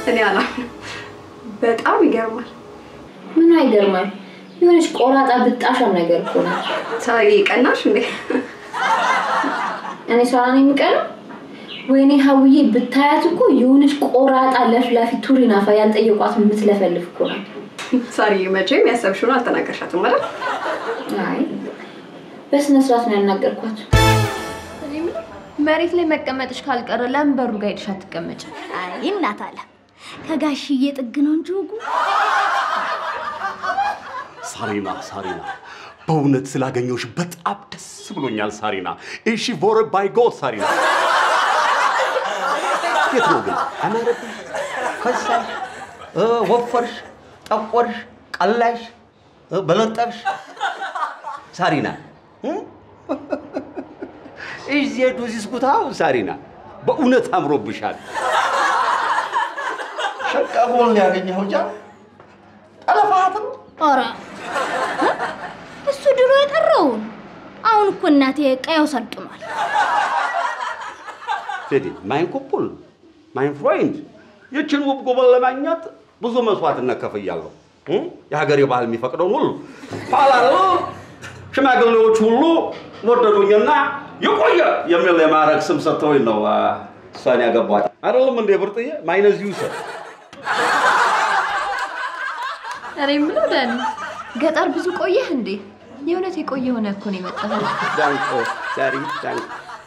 እኔ አላምንም። በጣም ይገርማል። ምን አይገርማል? የሆነች ቆራጣ ብጣሻም ነገር እኮ ናት። ሳሪ ቀናሽ እንዴ? እኔ ሰራ ነው የሚቀረው? ወይኔ ሀውዬ ብታያት እኮ የሆነች ቆራጣ ለፍላፊ ቱሪናፋ ያልጠየቋት የምትለፈልፍ እኮ ናት። ሳሪ መቼም ያሰብሽውን አልተናገርሻትም ማለት አይ በስነ ስርዓት ነው ያናገርኳት። እኔ የምለው መሬት ላይ መቀመጥሽ ካልቀረ ለምን በሩ ጋር ሄድሽ አትቀመጭ? አይ እናት አለ ከጋሽዬ ጥግ ነው እንጂ ወጉ ሳሪና ሳሪና በእውነት ስላገኘሁሽ በጣም ደስ ብሎኛል ሳሪና። እሺ ቮረ ባይ ጎድ ሳሪና። የት ነው ግን አማረብሽ፣ ከሳሽ፣ እ፣ ወፈርሽ፣ ጠቆርሽ፣ ቀላሽ፣ እ፣ በለጠብሽ ሳሪና እዚህ ዱዚስ ጉታው ሳሪና በእውነት አምሮብሻል። ሸቃ ሆን ያገኘኸው ጃ ጠለፋትም ኧረ እሱ ድሮ የቀረውን አሁን እኮ እናቴ ቀየው ሰልጥኗል። ቴዲ ማይን ኩፑል ማይን ፍሬንድ ይችን ውብ ጉበን ለማግኘት ብዙ መስዋዕትነት ከፍያለሁ። እ? የሀገሬ ባህል የሚፈቅደውን ሁሉ ኋላ ሽማግሌዎች ሁሉ ወደዱኝና የቆየ የሚል የማዕረግ ስም ሰጥተውኝ ነው አ፣ እሷን ያገቧት። አይደለም እንዴ ብርጥዬ? ማይነዝ ዩሰር እኔ የምለው ዳኒ ገጠር ብዙ ቆየህ እንዴ? የእውነት የቆየ ሆነ እኮ ነው የመጣኸው። ዳንቆ ዛሬ ዳንቆ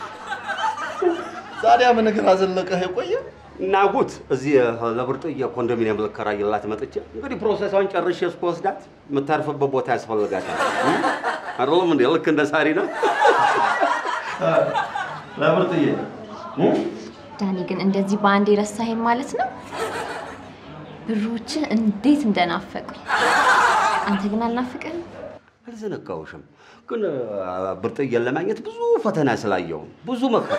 ታዲያ ምን እግር አዘለቀህ የቆየ ናጉት እዚህ ለብርጥዬ ኮንዶሚኒየም ልከራይላት መጥቼ እንግዲህ ፕሮሰሷን ጨርሼ እስክወስዳት የምታርፍበት ቦታ ያስፈልጋታል። እ? አይደለም እንዴ? ልክ እንደ ሳሪ ነው። ለብርጥዬ ዳኒ ግን እንደዚህ በአንድ የረሳኸኝ ማለት ነው? ብሮችህ እንዴት እንደናፈቁኝ። አንተ ግን አልናፍቅህም? አልዘነጋሁሽም፣ ግን አ፣ ብርጥዬን ለማግኘት ብዙ ፈተና ስላየው ብዙ መከራ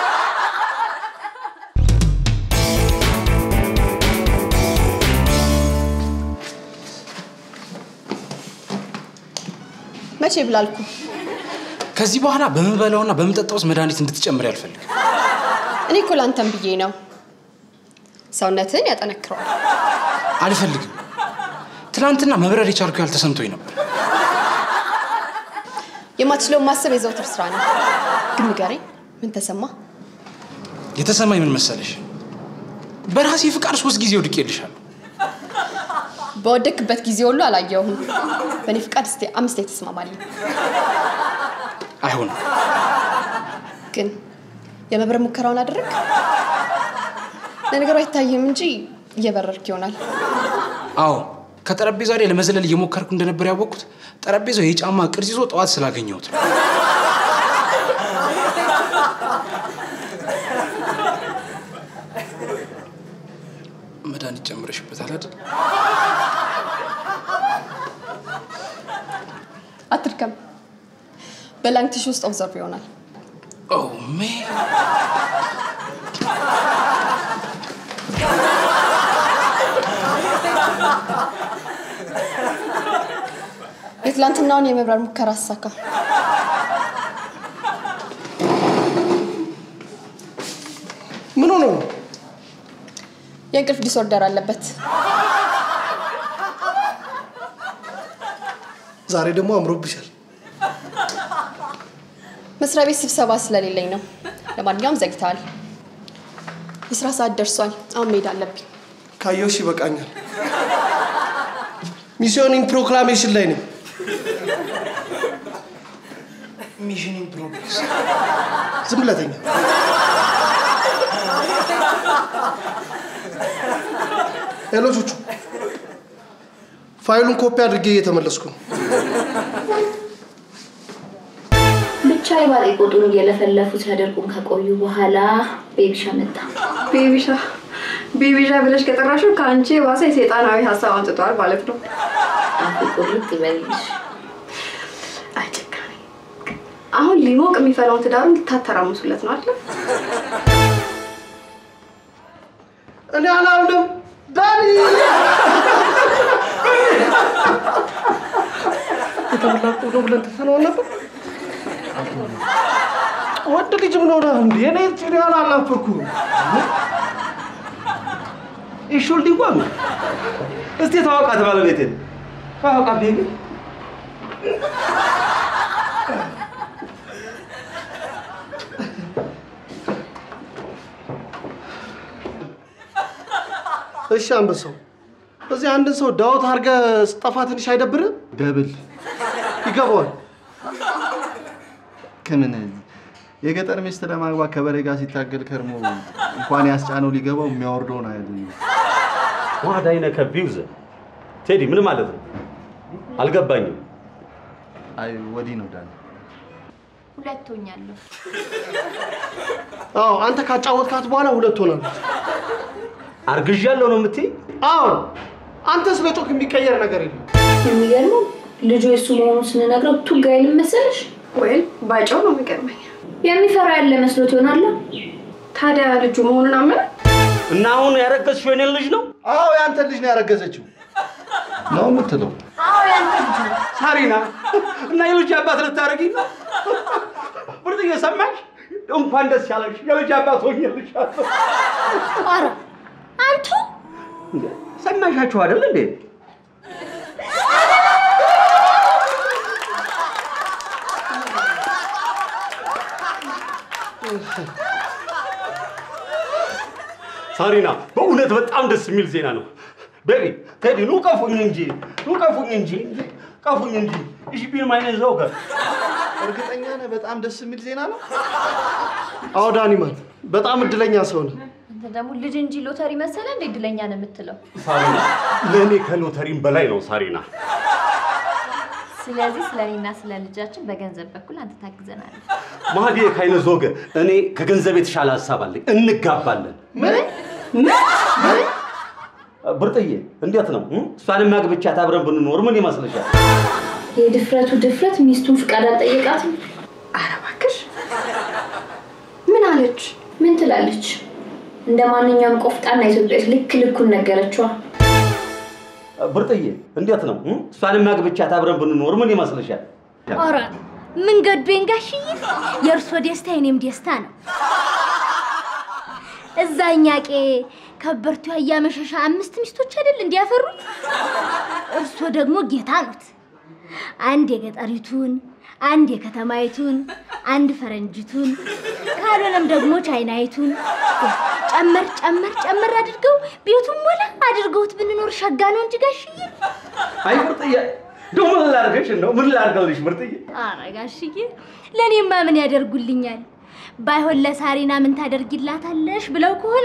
መቼ ብላልኩ? ከዚህ በኋላ በምበላውና በምጠጣው ውስጥ መድኃኒት እንድትጨምር አልፈልግም። እኔ እኮ ላንተም ብዬ ነው። ሰውነትን ያጠነክረዋል። አልፈልግም። ትናንትና መብረር የቻልኩ ያህል ተሰምቶኝ ነበር። የማትችለውን ማሰብ የዘውትር ስራ ነው። ግን ንገረኝ፣ ምን ተሰማ? የተሰማኝ ምን መሰለሽ? በራሴ ፍቃድ ሶስት ጊዜ ወድቄልሻለሁ። በወደክበት ጊዜ ሁሉ አላየሁም። በእኔ ፍቃድ እስቲ አምስት ላይ ተስማማለሁ። አይሆንም። ግን የመብረር ሙከራውን አደረግ? ለነገሩ አይታይም እንጂ እየበረርክ ይሆናል። አዎ ከጠረጴዛ ላይ ለመዘለል እየሞከርኩ እንደነበር ያወቅኩት ጠረጴዛው የጫማ ቅርጽ ይዞ ጠዋት ስላገኘሁት ነው። መድኃኒት ጨምረሽበታል አይደል? አትድከም። በላንግቲሽ ውስጥ ኦብዘርቭ ይሆናል። ኦ ሜ የትላንትናውን የመብረር ሙከራ አሳካ። ምን ሆኖ ነው? የእንቅልፍ ዲስኦርደር አለበት። ዛሬ ደግሞ አምሮብሻል። መስሪያ ቤት ስብሰባ ስለሌለኝ ነው። ለማንኛውም ዘግተዋል። የስራ ሰዓት ደርሷል። አሁን መሄድ አለብኝ። ካየሁሽ ይበቃኛል። ሚስዮኒንግ ፕሮክላሜሽን ላይ ነኝ። ሚሽን ኢን ፕሮግሬስ ዝም ብለህ ተኛ። ሄሎ ቹቹ፣ ፋይሉን ኮፒ አድርጌ እየተመለስኩ ነው። ብቻ የባጤ ቁጡን እየለፈለፉ ሲያደርጉን ከቆዩ በኋላ ቤቢሻ መጣ። ቤቢሻ ቤቢሻ ብለሽ ከጠራሽው ከአንቺ የባሰ የሰይጣናዊ ሀሳብ አምጥተዋል ማለት ነው። አፌ ቁርጥ ይበልልሽ። አይ ጨካኔ። አሁን ሊሞቅ የሚፈላውን ትዳሩን ልታተራምሱለት ነው አይደል? እኔ አላምንም ዳኒ። የተበላቁ ነው ብለን ትተነዋል ነበር። ወንድ ልጅ ምን ሆነ እንዴ? እኔ ጭሪያን አልናፈኩም። ይሹል ዲጓኑ እስቲ ተዋውቃት ባለቤትን ተዋውቃት ቤቢ እሺ አንበሳው፣ እዚህ አንድን ሰው ዳውት አድርገህ ስጠፋ ትንሽ አይደብርም? ደብል ይገባዋል። ከምን የገጠር ሚስት ለማግባት ከበሬ ጋር ሲታገል ከርሞ እንኳን ያስጫነው ሊገባው የሚያወርደውን አይደል? ዋዳይነ ከቢውዘ ቴዲ ምን ማለት ነው? አልገባኝም። አይ ወዲህ ነው ዳን። ሁለት ሆኛለሁ። አዎ አንተ ካጫወትካት በኋላ ሁለት ሆናለች። አርግዣለሁ ነው የምትይ? አዎ አንተ ስለ ጮክ የሚቀየር ነገር የለም። የሚገርመው ልጁ የሱ መሆኑን ስንነግረው ቱጋ አይልም መሰለሽ? ወይም ባጫው ነው የሚገርመኝ። የሚፈራ ያለ መስሎት ይሆናል። ታዲያ ልጁ መሆኑን አመነ። እና አሁን ያረገዝሽው የኔን ልጅ ነው? አዎ ያንተ ልጅ ነው ያረገዘችው ነው የምትለው? ሳሪና እና የልጅ አባት ልታደርጊ ነው? ብርጥዬ ሰማሽ? እንኳን ደስ ያለሽ የልጅ አባት ሆኜልሻለሁ። ኧረ አንቱ እንዴ፣ ሰማሻችሁ አይደል እንዴ? ሳሪና በእውነት በጣም ደስ የሚል ዜና ነው። ቤቢ ቴዲ ኑ ቀፉኝ እንጂ ኑ ቀፉኝ እንጂ ቀፉኝ እንጂ ich bin meine Sorge እርግጠኛ ነህ በጣም ደስ የሚል ዜና ነው? አዎ ዳኒማን፣ በጣም እድለኛ ሰው ነህ። አንተ ደግሞ ልጅ እንጂ ሎተሪ መሰለ እንደ እድለኛ ነው የምትለው። ሳሪና ለእኔ ከሎተሪም በላይ ነው ሳሪና። ስለዚህ ስለ እኔና ስለ ልጃችን በገንዘብ በኩል አንተ ታግዘናለህ። ማህዲ ካይነ ዞገ እኔ ከገንዘብ የተሻለ ሀሳብ አለኝ። እንጋባለን። ብርጥዬ እንዴት ነው? እም? እሷንም አግብቻት አብረን ብንኖር ምን ይመስልሻል? የድፍረቱ ድፍረት ሚስቱን ፍቃድ አልጠየቃትም። ኧረ እባክሽ ምን አለች? ምን ትላለች? እንደ ማንኛውም ቆፍጣና ኢትዮጵያዊት ልክ ልኩን ነገረችዋ። ብርጥዬ እንዴት ነው? እም? እሷንም አግብቻት አብረን ብንኖር ምን ይመስልሻል? ኧረ ምን ገዶኝ ጋሽዬ፣ የእርሶ ደስታ የኔም ደስታ ነው። እዛኛ ቄ ከበርቱ ያያመሸሻ አምስት ሚስቶች አይደል እንዲያፈሩት? እርሶ ደግሞ ጌታ ኖት። አንድ የገጠሪቱን፣ አንድ የከተማይቱን፣ አንድ ፈረንጅቱን፣ ካልሆነም ደግሞ ቻይናይቱን ጨመር ጨመር ጨመር አድርገው ቤቱን ሞላ አድርገውት ብንኖር ሸጋ ነው እንጂ ጋሽዬ። አይ ብርጥዬ እንደው ምን ላድርግሽ? እንደው ምን ላድርግልሽ ብርጥዬ? ኧረ ጋሽዬ ለእኔማ ምን ያደርጉልኛል? ባይሆን ለሳሪና ምን ታደርጊላታለሽ ብለው ከሆነ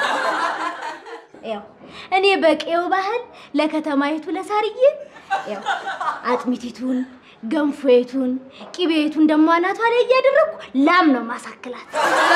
ያው እኔ በቄው ባህል ለከተማይቱ ለሳርዬ ያው አጥሚቲቱን፣ ገንፎቱን፣ ቂቤቱን ደሞ አናቷ ላይ እያደረግኩ ላም ነው ማሳክላት።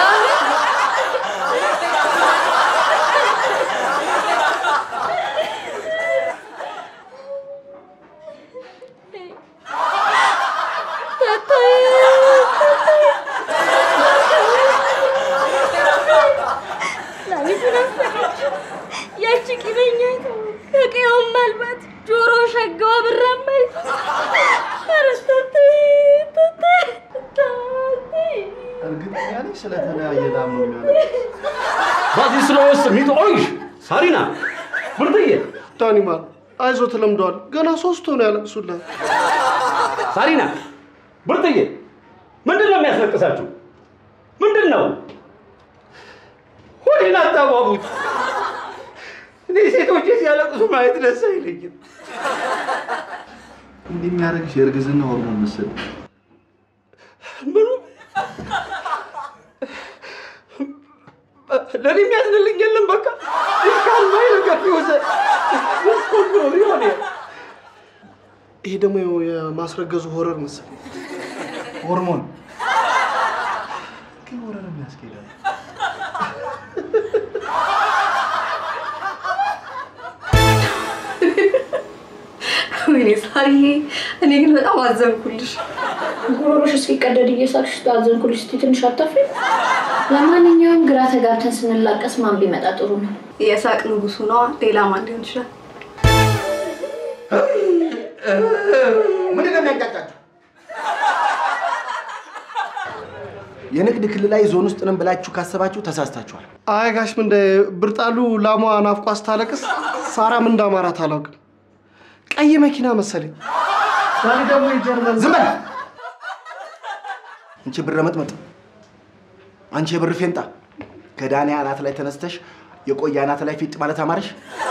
ላሚቱን አፈቀች ያቺ ቂበኛይቱ ከቀየውም ማልባት ጆሮ ሸጋዋ ብራማይ እርግጠኛ ነኝ ስለተለያየ ላም ነው የሚያለቅስ። ባዚ ስለወስ ሚት ኦይሽ ሳሪና ብርጥዬ ዳኒማን አይዞ ተለምደዋል። ገና ሶስት ሆነው ያለቅሱልሃል። ሳሪና ብርጥዬ ምንድን ነው የሚያስለቅሳችሁ? ምንድን ነው? ሆዴን አታባቡት። እኔ ሴቶች ሲያለቅሱ ማየት ደስ አይለኝም። እንዲህ የሚያደርግሽ የእርግዝና ሆርሞን መሰለኝ። ምኑ ለእኔ የሚያዝንልኝ የለም። በቃ ይካልማይ ነገር ቢወዘ ሆነ ይሄ ደግሞ የማስረገዙ ሆረር መሰለኝ። ሆርሞን ግን ወረርም ያስኬዳል። ወይኔ ሳርዬ፣ እኔ ግን በጣም አዘንኩልሽ። ጉሮሮሽ እስኪቀደድ እየሳቅሽ አዘንኩልሽ። እስኪ ትንሽ አታፍሪ? ለማንኛውም ግራ ተጋብተን ስንላቀስ ማን ቢመጣ ጥሩ ነው? የሳቅ ንጉሱ ነዋ። ሌላ ማን ሊሆን ይችላል? ምንድን ነው የሚያንጫጫችሁ? የንግድ ክልላዊ ዞን ውስጥ ነን ብላችሁ ካሰባችሁ ተሳስታችኋል። አይ ጋሽ ምንደ ብርጣሉ ላሟ ናፍቋ ስታለቅስ ሳራ ምን እንዳማራት አላውቅም። ቀይ መኪና መሰለኝ። ዛሬ ደግሞ የጀርመን ዝም በል አንቺ ብረ መጥመጥ፣ አንቺ የብር ፌንጣ፣ ከዳኔ አናት ላይ ተነስተሽ የቆየ አናት ላይ ፊጥ ማለት አማረሽ?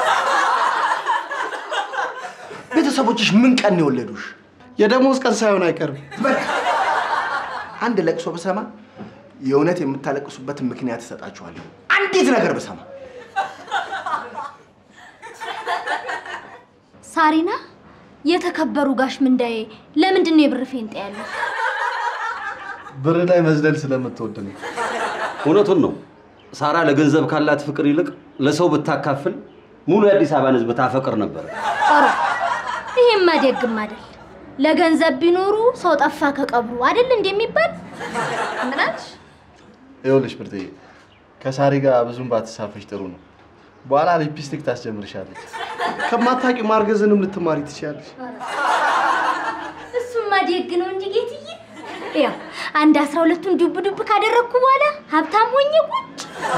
ቤተሰቦችሽ ምን ቀን ነው የወለዱሽ? የደሞዝ ቀን ሳይሆን አይቀርም። አንድ ለቅሶ ብሰማ የእውነት የምታለቅሱበትን ምክንያት እሰጣችኋለሁ። አንዲት ነገር ብሰማ ሳሪና የተከበሩ ጋሽ ምንዳዬ ለምንድን ነው የብር ፌንጣ ያለው? ብር ላይ መዝለል ስለምትወድ ነው። እውነቱን ነው። ሳራ ለገንዘብ ካላት ፍቅር ይልቅ ለሰው ብታካፍል ሙሉ የአዲስ አበባን ሕዝብ ታፈቅር ነበር። ኧረ ይሄማ ደግም አይደል። ለገንዘብ ቢኖሩ ሰው ጠፋ ከቀብሩ አይደል እንደሚባል ምን አልሽ? ይኸውልሽ ብርትዬ ከሳሪ ጋር ብዙም ባትሳፈሽ ጥሩ ነው። በኋላ ሊፕስቲክ ታስጀምርሻለች። ከማታውቂው ማርገዝንም ልትማሪ ትችያለሽ። እሱማ ደግ ነው እንጂ ጌትዬ። ያው አንድ አስራ ሁለቱን ዱብ ዱብ ካደረግኩ በኋላ ሀብታም ሆኜ ቁጭ።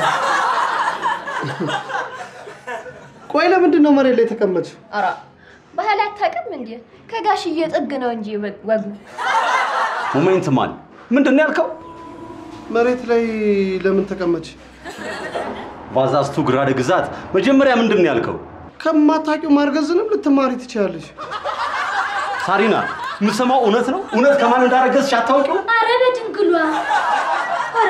ቆይ ለምንድን ነው መሬት ላይ የተቀመጥሽው? ኧረ ባህል አታውቅም እንዴ? ከጋሽዬ ጥግ ነው እንጂ ወጉ። ሞሜንት ማን ምንድን ነው ያልከው? መሬት ላይ ለምን ተቀመጥሽ? ባዛስቱ ግራደ ግዛት መጀመሪያ ምንድን ነው ያልከው? ከማታውቂው ማርገዝንም ልትማሪ ትችያለሽ። ሳሪና የምትሰማው እውነት ነው? እውነት ከማን እንዳረገዝሽ አታውቂው? አረ በድንግሏ አረ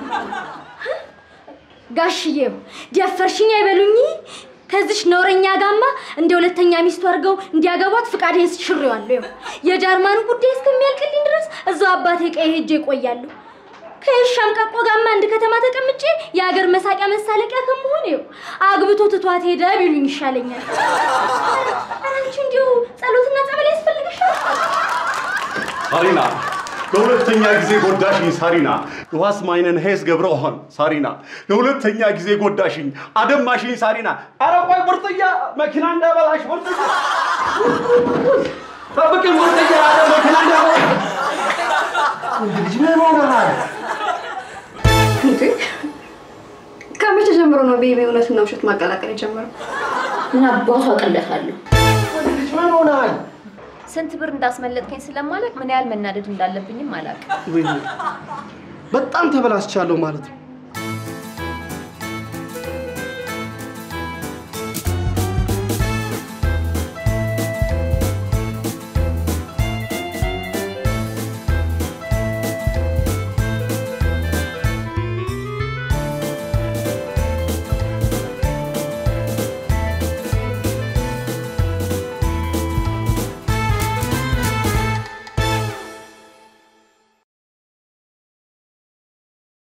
ጋሽዬው ደፈርሽኝ አይበሉኝ። ከዚሽ ነውረኛ ጋማ እንደ ሁለተኛ ሚስቱ አድርገው እንዲያገቧት ፍቃዴን ሽሬዋለሁ። ይኸው የጃርማኑ ጉዳይ እስከሚያልቅልኝ ድረስ እዛው አባቴ ቀይ ሄጄ እቆያለሁ። ከሻም ቀቆ ጋማ አንድ ከተማ ተቀምጬ የሀገር መሳቂያ መሳለቂያ ከመሆን ይኸው አግብቶ ትቷት ሄደ ቢሉኝ ይሻለኛል። ኧረ አንቺ እንዲሁ ጸሎትና ጸበል ያስፈልግሻል። ሳሪና ለሁለተኛ ጊዜ ጎዳሽኝ ሳሪና ዋስ ማይነን ሄስ ገብረሆን ሳሪና ለሁለተኛ ጊዜ ጎዳሽኝ አደማሽኝ ሳሪና አረ ቆይ ብርጥያ መኪና እንዳበላሽ ብርጥያ ጠብቅኝ ብርጥያ አረ መኪና እንዳበላሽ ልጅ ምን ሆነሃል? እንዴ ከመቼ ጀምሮ ነው ቤቢ እውነትና ውሸት ማቀላቀል የጀመረው? ምን አባቱ አቀለታለሁ። ልጅ ምን ሆነሃል? ስንት ብር እንዳስመለጥከኝ ስለማላውቅ ምን ያህል መናደድ እንዳለብኝም አላውቅም። ወይኔ በጣም ተበላሽቻለሁ ማለት ነው።